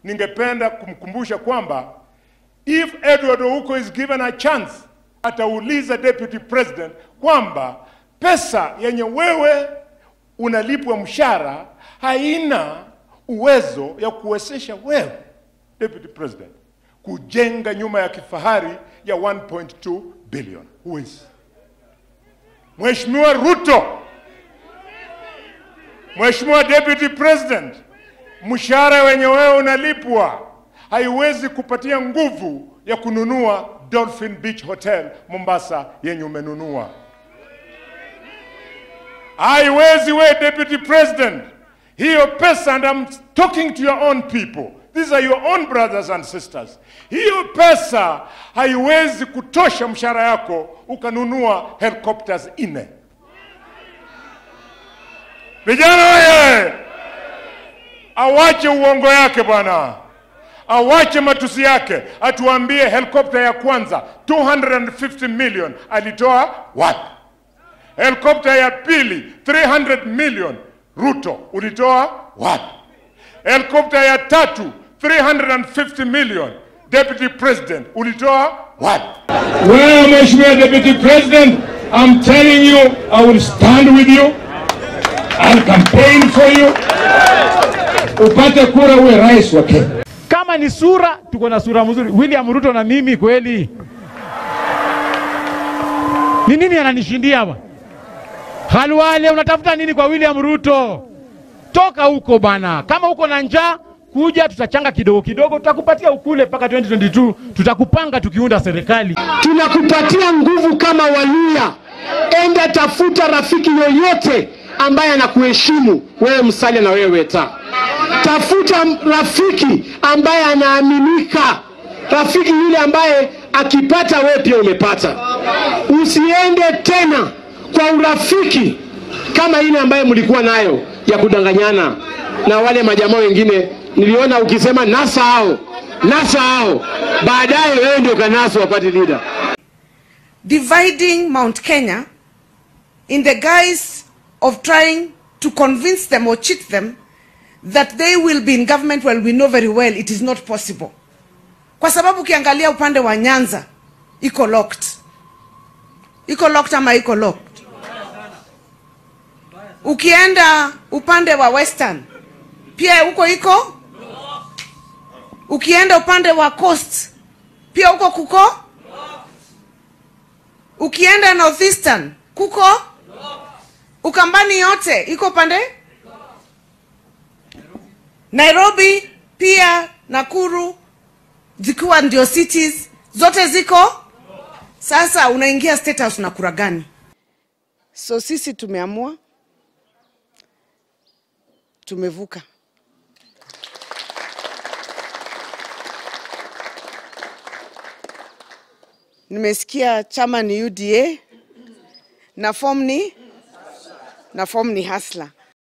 ningependa kumkumbusha kwamba if Edward Ouko is given a chance, atauliza deputy president kwamba pesa yenye wewe unalipwa mshahara haina uwezo ya kuwezesha wewe deputy president kujenga nyumba ya kifahari ya 1.2 billion. Huwezi. Mheshimiwa Ruto, Mheshimiwa deputy president, mshahara wenye wewe unalipwa haiwezi kupatia nguvu ya kununua Dolphin Beach Hotel Mombasa yenye umenunua. Haiwezi we deputy president, hiyo pesa, and I'm talking to your own people, these are your own brothers and sisters. Hiyo pesa haiwezi kutosha mshahara yako ukanunua helicopters nne. Vijana oye! Awache uongo yake bwana, awache matusi yake, atuambie helikopta ya kwanza 250 million alitoa wapi? Helikopta ya pili 300 million Ruto ulitoa wapi? Helikopta ya tatu 350 million Deputy President ulitoa wapi? Well, Mheshimiwa Deputy President, I'm telling you, I will stand with you. I'll campaign for you. Upate kura uwe rais wa Kenya. Kama ni sura, tuko na sura mzuri. William Ruto na mimi kweli. Ni nini ananishindia hapa? Halwale, unatafuta nini kwa William Ruto? Toka huko bana. Kama uko na njaa, kuja tutachanga kidogo kidogo, tutakupatia ukule mpaka 2022, tutakupanga tukiunda serikali. tunakupatia nguvu kama Waluya. Enda tafuta rafiki yoyote ambaye anakuheshimu wewe Musalia na wewe Weta. Tafuta rafiki ambaye anaaminika, rafiki yule ambaye akipata wewe pia umepata. Usiende tena kwa urafiki kama ile ambaye mlikuwa nayo ya kudanganyana na wale majamaa wengine. Niliona ukisema nasa hao nasa hao, baadaye wewe ndio kanasa wa party leader. dividing Mount Kenya in the guise of trying to convince them or cheat them that they will be in government while we know very well it is not possible. Kwa sababu ukiangalia upande wa Nyanza iko locked. Iko locked ama iko locked? Ukienda upande wa Western pia huko iko. Ukienda upande wa Coast pia huko kuko. Ukienda Northeastern kuko. Ukambani yote iko pande. Nairobi pia Nakuru zikiwa ndio cities zote ziko. Sasa unaingia state house na kura gani? So sisi tumeamua, tumevuka. Nimesikia chama ni UDA na form ni na form ni Hasla.